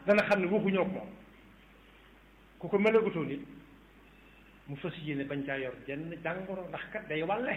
dana xam ne waxuñoo ko moom ku ko melagutoo nit mu fas yéene bañ caa yor jenn jàngoro ndax kat day wàlle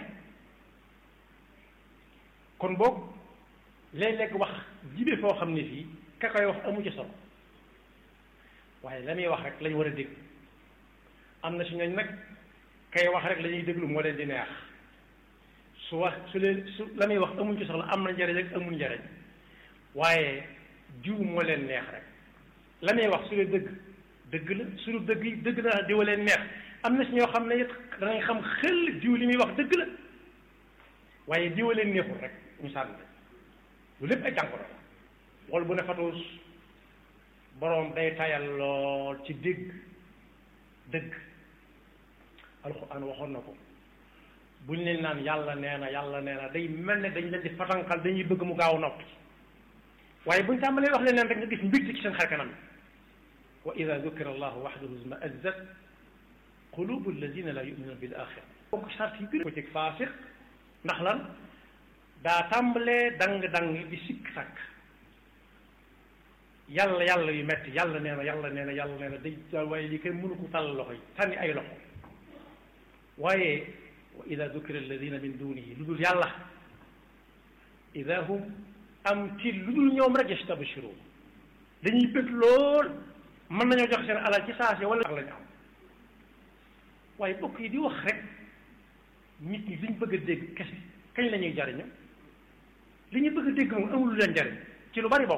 kon boog léeg-léeg wax jibe foo xam ne fii ka koy wax amu ci solo waaye la muy wax rek lañ war a dégg am na si ñooñ nag kay wax rek la ñuy déglu moo leen di neex su wax su leen su la muy wax amuñ ci soxla am na njariñ rek amul njariñ waaye jiw moo leen neex rek la muy wax su dee dëgg dëgg la suñu dëgg yi dëgg naa diwa leen neex am na si ñoo xam ne it danañ xam xel diw li muy wax dëgg la waaye diwa leen neexul rek ñu sànni lu lépp ay jàngoro la wol bu ne fatuus boroom day tayal lool ci dégg dëgg alxuraan waxoon na ko buñ leen naan yàlla nee na yàlla nee na day mel ne dañ leen di fatanqal dañuy bëgg mu gaaw noppi waaye buñ tàmbalee wax leen leen rek nga gis mbégte ci seen xar kanam wa ida dukira allahu waxdahu isma'azzat qulubu alladina la yuminuna bil axira bokk sart yi gën ko ci faasiq ndax lan daa tàmbalee dang-dang di sikk sàkk yàlla yàlla yu metti yàlla nee na yàlla nee na yàlla nee na day waaye li kenn mënu ko tàll loxo yi sànni ay loxo waaye wa ida dukira alladina min dunihi lu dul yàlla ida hum am ci lu dul ñoom rek yastabshirun dañuy bëgg lool mën nañoo jox seen alal ci saase wala lañu am waaye bokk yi di wax rek nit ñi liñ bëgg a dégg kese kañ la ñuy jariñu li ñu bëgg a dégg moom amul lu leen jariñ ci lu bari bopp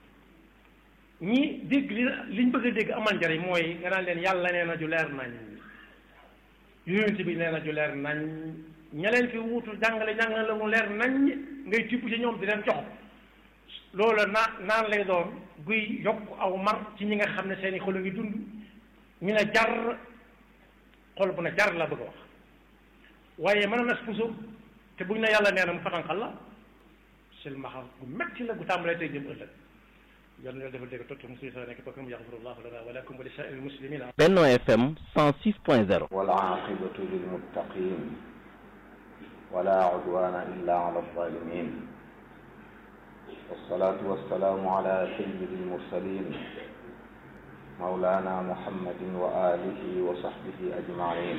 ñi dégg li liñ bëgg a dégg amal njariñ mooy nga naan leen yàlla nee na ju leer nañ yonent bi nee na ju leer nañ ña leen fi wuutu jàngale jàngale la mu leer nañ ngay tibb ci ñoom di leen jox loolu naa naan lay doon guy yokk aw mar ci ñi nga xam ne seeni xol a ngi dund ñu ne jar xol bu ne jar la bëgg a wax waaye mën na puso te buñ ne yàlla nee na mu fatanqal la silmaxa gu metti la gu tàmbalee tey jëm ëllëg yal na defal dégg tot musi sa nekk bakam yaxfirullahu lana wa lakum wa li saa'iril muslimina Benno FM 106.0 والعاقبة للمتقين ولا عدوان إلا على الظالمين والصلاة والسلام على سيد المرسلين مولانا محمد وآله وصحبه أجمعين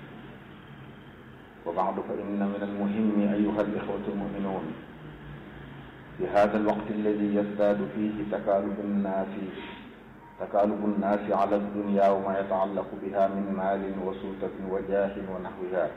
وبعد فإن من المهم أيها الإخوة المؤمنون في هذا الوقت الذي يزداد فيه تكالب الناس تكالب الناس على الدنيا وما يتعلق بها من مال وسلطة وجاه ونحوها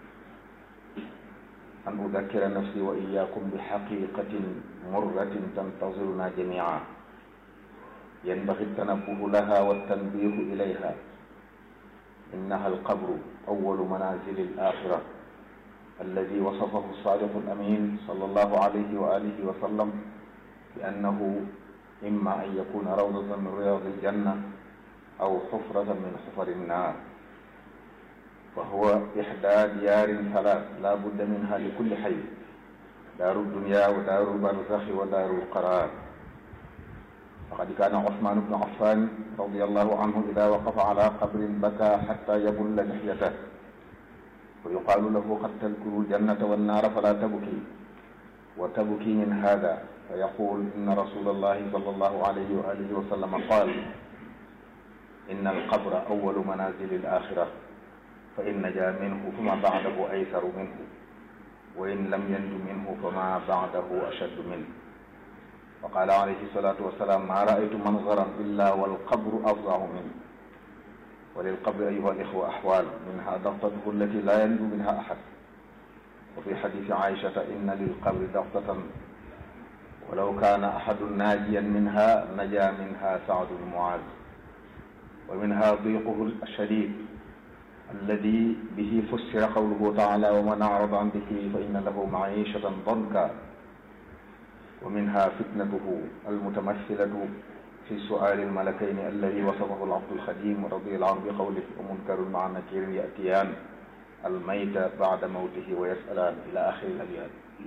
أن أذكر نفسي وإياكم بحقيقة مرة تنتظرنا جميعا ينبغي التنبه لها والتنبيه إليها إنها القبر أول منازل الآخرة الذي وصفه الصادق الأمين صلى الله عليه وآله وسلم بأنه إما أن يكون روضة من رياض الجنة أو حفرة من حفر النار فهو إحدى ديار ثلاث لا بد منها لكل حي دار الدنيا ودار البرزخ ودار القرار فقد كان عثمان بن عفان رضي الله عنه إذا وقف على قبر بكى حتى يبل لحيته ويقال له قد تذكر الجنة والنار فلا تبكي وتبكي من هذا فيقول إن رسول الله صلى الله عليه وآله وسلم قال إن القبر أول منازل الآخرة فإن نجا منه فما بعده أيسر منه وإن لم ينج منه فما بعده أشد منه وقال عليه الصلاة والسلام ما رأيت منظرا إلا والقبر أفظع منه وللقبر أيها الإخوة أحوال منها ضغطته التي لا ينجو منها أحد وفي حديث عائشة إن للقبر ضغطة ولو كان أحد ناجيا منها نجا منها سعد بن معاذ ومنها ضيقه الشديد الذي به فسر قوله تعالى ومن أعرض عن ذكري فإن له معيشة ضنكا ومنها فتنته المتمثلة في سؤال الملكين الذي وصفه العبد الخديم رضي الله عنه بقوله ومنكر مع نكير يأتيان الميت بعد موته ويسألان إلى آخر الأبيات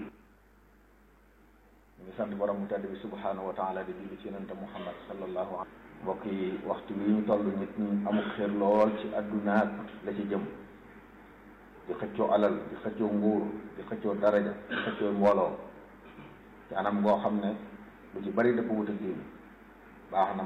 ñu sant borom mu tedd bi subhanahu wa taala di julli ci yonente Muhammad sallallahu alayhi mbokk yi waxtu wi ñu toll nit ñi amul xel lool ci addunaak la ci jëm di xëccoo alal di xëccoo nguur di xëccoo daraja di xëccoo mbooloo ci anam goo xam ne lu ci bari dafa wut a diin baax na